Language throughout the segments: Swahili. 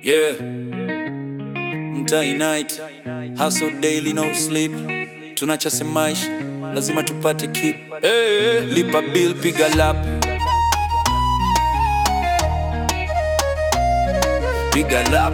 Yeah. Mtai night. Hustle daily no sleep. Tunachase maisha. Lazima tupate keep. Hey, lipa bill piga lap. Piga lap.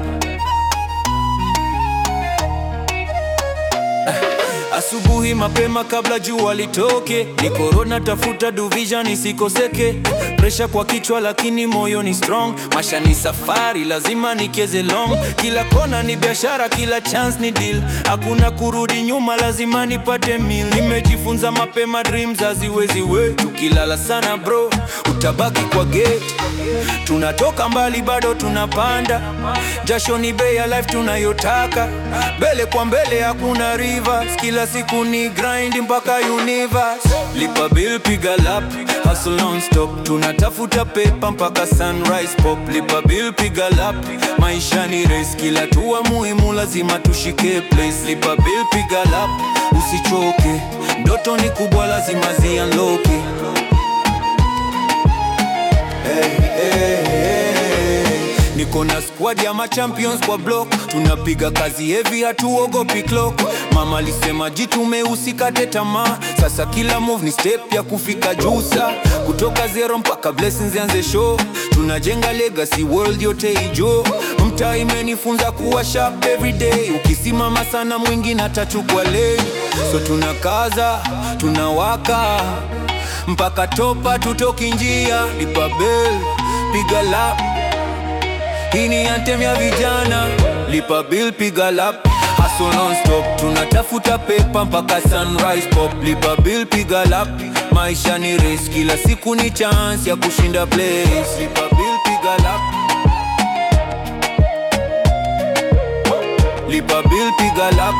Asubuhi mapema kabla jua litoke, ni korona tafuta duvision isikoseke. Presha kwa kichwa lakini moyo ni strong. Masha ni safari, lazima nikeze long. Kila kona ni biashara, kila chance ni deal. Hakuna kurudi nyuma, lazima nipate meal. Nimejifunza mapema, dreams haziwezi we. Tukilala sana bro, utabaki kwa gate. Tunatoka mbali bado tunapanda, jasho ni bei ya life tunayotaka. Mbele kwa mbele hakuna rivers, kila siku ni grind mpaka universe. Lipa bill piga lap, hustle non stop, tunatafuta pepa mpaka sunrise pop. Lipa bill piga lap, maisha ni race, kila tua muhimu lazima tushike place. Lipa bill piga lap, usichoke, ndoto ni kubwa lazima zianloke. Niko na squad ya machampions kwa block, tunapiga kazi heavy, hatuogopi clock. Mama alisema jitume, usikate tamaa. Sasa kila move ni step ya kufika juu, sa kutoka zero mpaka blessings zianze show. Tunajenga legacy world yote ijo. Mtaa imenifunza kuwa sharp every day, ukisimama sana mwingine atachukua lane. So tunakaza, tunawaka mpaka topa, tutoki njia. Lipa bill, piga lap hii ni anthem ya vijana, lipa bill, piga lap, hustle non stop, tunatafuta pepa mpaka sunrise pop. Lipa bill, piga lap, maisha ni race, kila siku ni chance ya kushinda place. Lipa bill, piga lap, lipa bill, piga lap.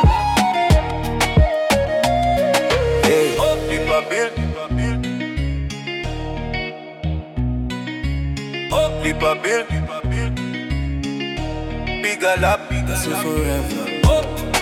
Hey. Lipa bill, lipa bill. Oh, lipa bill, lipa bill. Piga la, piga la. forever. Oh.